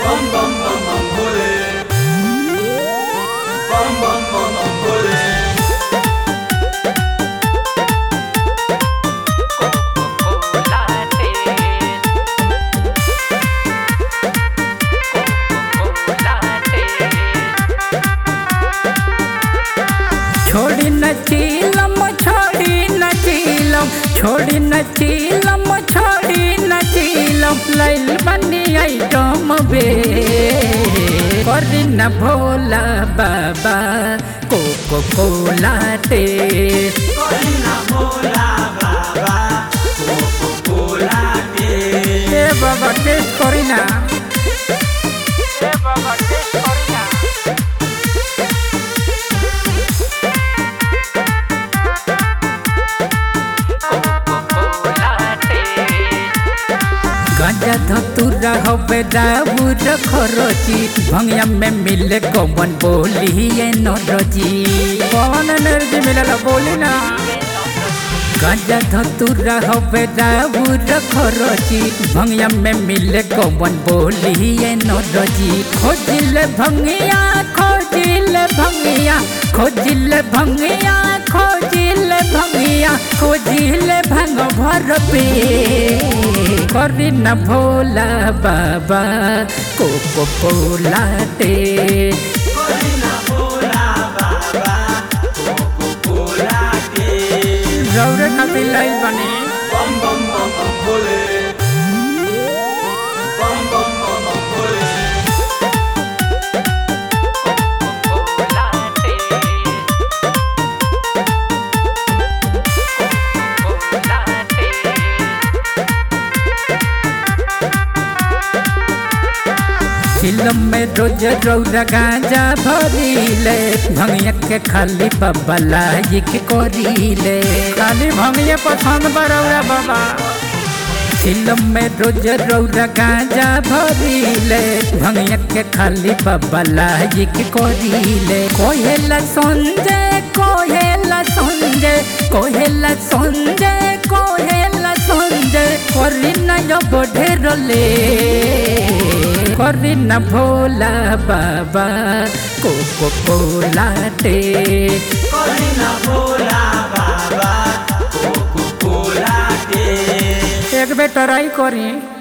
bum bum bum bum bole. Bum bum bum bum bole. छोड़ी न चीलम छोड़ी न चीलम छोड़ी न चीलम छोड़ी न चीलम लैल बनी आइटम बे करी न Bhola Baba Coca Cola taste Corina mola baba. Coco cola taste. এ বাবা টেস্ট করি না এ বাবা টেস্ট করি না गांजा धतुरा होबे दाऊर खरची भंगिया में मिले कौन बोली ये नरजी कौन एनर्जी मिलेला बोली ना गांजा धतुरा होबे दाऊर खरची भंगिया में मिले कौन बोली ये नरजी खोजिले भंगिया खोजिले भंगिया खोजिले भंगिया खोजिले भंगिया खोजिले भंग भर पे करी न भोला बाबा कोको कोला टे Corina mola baba. Coco cola taste. रौरे खातिर लाइल बनी Bum bum bum bum bole. Bum bum bum bum bole. फिल्म में रोज रौरा गांजा भरीले भंगिया के खाली बाबा लाइक करीले खाली भंगिया पसंद बरौरा बाबा फिल्म में रोज रौरा गांजा भरीले भंगिया के खाली बाबा लाइक करीले कोहेला संजय कोहेला संजय कोहेला संजय कोहेला संजय करी न बढ़ेरले करी न भोला बाबा कोको कोला टे Corina mola baba. Coco cola taste. एक बेर ट्राई करी